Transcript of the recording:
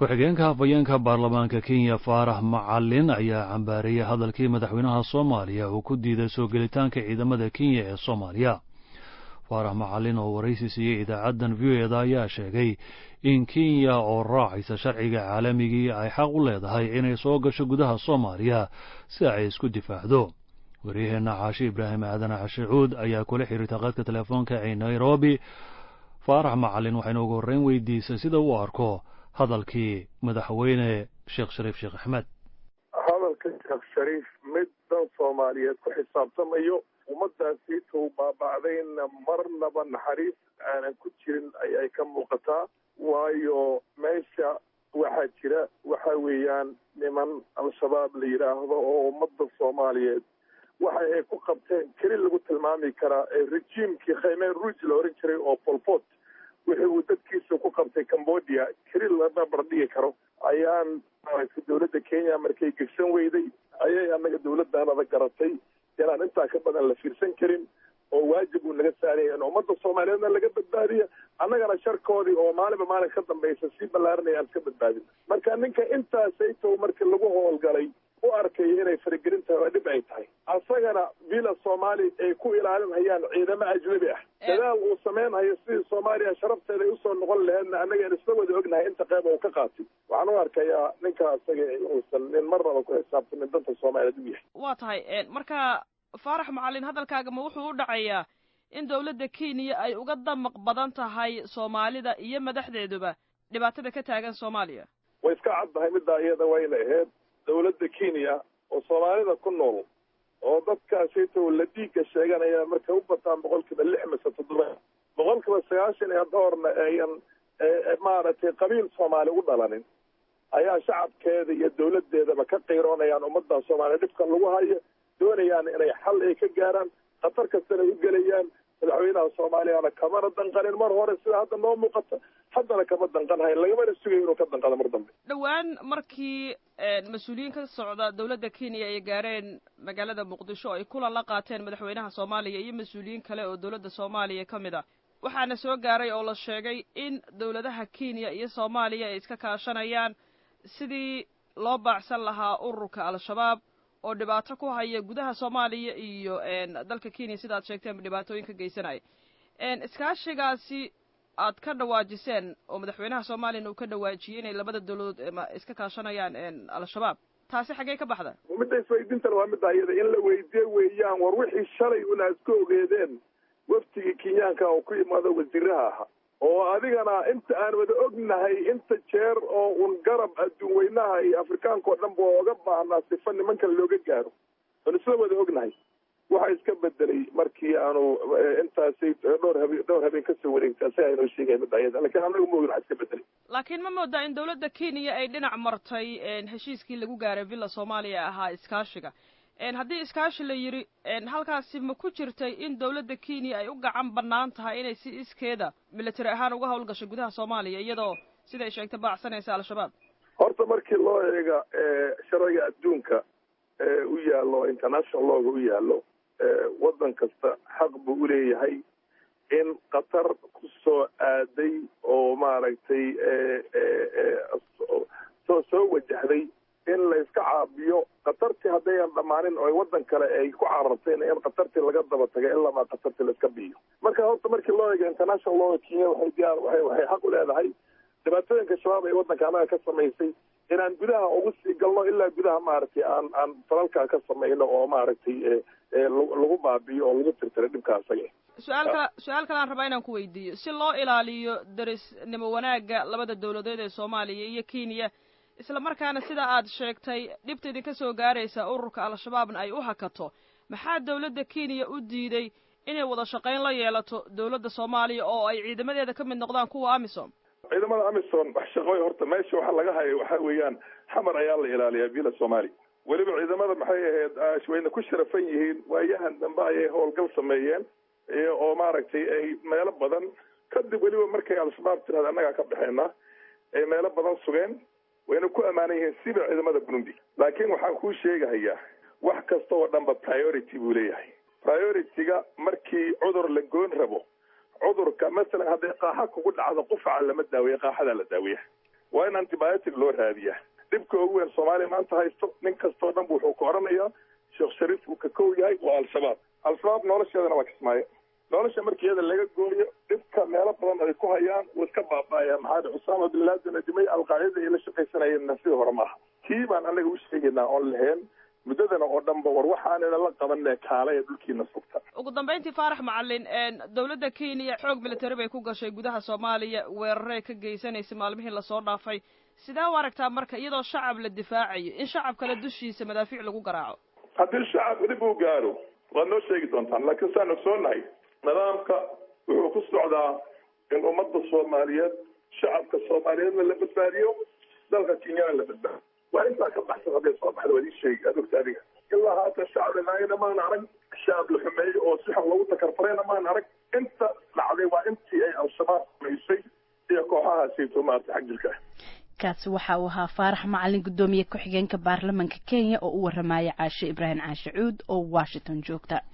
ku-xigeenka hafayeenka baarlamaanka kenya faarax macalin ayaa cambaareeyey hadalkii madaxweynaha soomaaliya uu ku diiday soo gelitaanka ciidamada kenya ee soomaaliya faarax macalin oo waraysi siiyey idaacaddan v o eda ayaa sheegay in kenya oo raacaysa sharciga caalamigii ay xaq u leedahay inay soo gasho gudaha soomaaliya si ay isku difaacdo waryaheenna caashi ibraahim aadan cashe cuud ayaa kula xiriirtay qadka telefoonka ee nairobi faarax macalin waxaynu ugu horreyn weydiisay sida uu arko hadalkii madaxweyne sheekh shariif sheekh axmed hadalka sheekh shariif mid dan soomaaliyeed ku xisaabtamayo ummadaasiituu baaba'dayna marnaba naxariis aanan ku jirin ayay ka muuqataa waayo meesha waxaa jira waxa weeyaan niman al-shabaab la yidhaahdo oo ummadda soomaaliyeed waxa ay ku qabteen keli lagu tilmaami karaa ee rejiimkii khaymeer ruuj la oran jiray oo polpot wixii uu dadkiisa ku qabtay cambodia keli lama bardhigi karo ayaan maaragtay dowladda kenya markay gegsan weyday ayay annaga dowladdaanada garatay inaan intaa ka badan la fiirsan karin oo waajib uu naga saaraya in ummadda soomaaliyeedna laga badbaadiya annagana sharkoodii oo maalinba maalin ka dambaysa sii ballaaranaya aan ka badbaadin marka ninka intaasaytow markii lagu howlgalay u arkaya inay faragelin tahay waa dhib ay tahay asagana villa soomaali ay ku ilaalinhayaan ciidamo ajnabi ah dadaal uu samaynhayo sidii soomaaliya sharafteeda ay usoo noqon laheedna annagaan isla wada ognahay inta qeyb uu ka qaatay waxaan u arkayaa ninka asaga uusan nin marnaba ku xisaabtamin danta soomaaliyeed u yahay waa tahay marka faarax macalin hadalkaaga ma wuxuu u dhacayaa in dowladda kenya ay uga damaq badan tahay soomaalida iyo madaxdeeduba dhibaatada ka taagan soomaaliya way iska caddahay middaa iyada wayna ahayd dowladda kenya oo soomaalida ku nool oo dadkaasito la dhiigga sheeganaya markay u bataan boqol kiiba lix mise toddoba boqol kiiba sagaashan iyo dhowrna ayan maaragtay qabiil soomaali u dhalanin ayaa shacabkeeda iyo dowladdeedaba ka qiiroonayaan ummadda soomaaliya dhibka lagu hayo doonayaan inay xal ay ka gaaraan khatar kastana u gelayaan madaxweynaha soomaaliyana kamana danqanin mar hore sida hadda noo muuqata haddana kama danqanhayn lagamana sugayo inuu ka danqado mar dambe dhowaan markii mas-uuliyiin ka socda dowladda kenya ay gaareen magaalada muqdisho ay kulan la qaateen madaxweynaha soomaaliya iyo mas-uuliyiin kale oo dowladda soomaaliya ka mid ah waxaana soo gaaray oo la sheegay in dowladaha kenya iyo soomaaliya ay iska kaashanayaan sidii loo baacsan lahaa ururka al-shabaab oo dhibaato ku haya gudaha soomaaliya iyo dalka kenya sida ad sheegteen dhibaatooyin ka geysanaya iskaashigaasi aad ka dhawaajiseen oo madaxweynaha soomaaliyana uu ka dhawaajiyey inay labada dowladood iska kaashanayaan al-shabaab taasi xaggee ka baxda midda isweydiintana waa midda iyada in la weydiye weeyaan war wixii shalay una iska ogeedeen waftigii kenyaanka oo ku imaado wasiiraha ahaa oo adigana inta aan wada ognahay inta jeer oo un garab adduun weynaha iyo afrikaanka oo dhan ba oga baahnaa sifa nimankan looga gaaro oon isla wada ognahay waxa iska bedelay markii aanu intaasi dhowr habe dhowr habeen kasoo wareegtay asaga aynoo sheegay midda ayada lakin anaga ma ogin waxa iska bedelay laakiin ma moodaa in dowladda kenya ay dhinac martay heshiiskii lagu gaaray villa soomaaliya ahaa iskaashiga haddii iskaashi la yidhi halkaasi ma ku jirtay in dowladda kenya ay u gacan bannaan tahay inay si iskeeda military ahaan uga howlgasho gudaha soomaaliya iyadoo sida ay sheegtay baacsanaysa al-shabaab horta markii loo eega sharciga adduunka u yaallo international looga u yaallo waddan kasta xaq buu uleeyahay in qatar ku soo aaday oo maaragtay soo soo wajahday in la iska caabiyo khatartii haddayan dhammaanin oo waddan kale ay ku carartayna in khatartii laga daba taga ilamaa khatartii la iska biyo marka horta markii loo eego international law kenya waxay diyaar waay waxay xaq u leedahay dhibaatooyinka shabaab ee waddanka annaga ka samaysay inaan gudaha ugu sii galno ilaa gudaha maaragtay aan aan falalkaa ka samayno oo maaragtay lagu baabiyo oo lagu tirtiro dhibka asaga su-aal kala su-aal kale aan rabaa inaan ku weydiiyo si loo ilaaliyo darisnimo wanaagga labada dowladeed ee soomaaliya iyo kenya isla markaana sida aad sheegtay dhibta idinka soo gaaraysa ururka al-shabaabna ay u hakato maxaa dowladda kenya u diiday inay wada shaqayn la yeelato dowladda soomaaliya oo ay ciidamadeeda ka mid noqdaan kuwa amisom ciidamada amisom wax shaqooy horta meesha waxa laga hayo waxa weeyaan xamar ayaa la ilaaliyaa villa soomaaliya weliba ciidamada maxay ahayd wayna ku sharafan yihiin waayahan dambe ayay howlgal sameeyeen oo maaragtay ay meelo badan kadib weliba markay al-shabaab tirahda annagaa ka baxeynaa ay meelo badan sugeen wayna ku ammaanan yihiin siba ciidamada burundi laakiin waxaan kuu sheegahayaa wax kasta oo dhanba priority buu leeyahay priority-ga markii cudur la goon rabo cudurka masalan hadday qaaxa kugu dhacdo qufaca lama daaweeya qaaxadaa la daaweeya waa in antibiotic loo raadiyaa dhibka ugu weyn soomaaliya maanta haysto nin kastoo dhan bu wuxuu ka oranayaa sheekh shariif uu ka kow yahay waa al-shabaab al-shabaab nolosheedana waa kismaayo nolosha markii iyada laga gooyo dhibka meelo badan ay ku hayaan wuu iska baaba'aya maxaa dhi cusaama bin laden adimay alqaacida ay la shaqaysanayeenna sidii hore maaha kii baan anaga u sheegaynaa oon lahayn muddadana oo dhanba war waxaanina la qabanee kaala ee dhulkiina sugta ugu dambayntii faarax macalin dowladda kenya xoog military bay ku gashay gudaha soomaaliya weeraray ka geysanaysay maalmihii lasoo dhaafay sidee u aragtaa marka iyadoo shacab la difaacayo in shacab kale dushiisa madaafiic lagu garaaco haddii shacab dhib uu gaaro waad noo sheegi doontaan laakiin saan ogsoonahay nidaamka wuxuu ku socdaa in ummadda soomaaliyeed shacabka soomaaliyeedna la badbaadiyo dalka kenyana la badbaadiyo waa intaa ka baxsan hadday soo baxda waad ii sheegi aad ogta adiga ilaa haatan shacab lanaayana maan arag shacab la xumeeyey oo si xun loogu takarfarayna maan arag inta dhacday waa intii ay al-shabaab samaysay iyo kooxahaasayto maarata xag jirka ah kaasi waxa uu ahaa faarax macalin guddoomiye ku-xigeenka baarlamanka kenya oo u waramaya caashe ibraahim caashe cuud oo washington joogta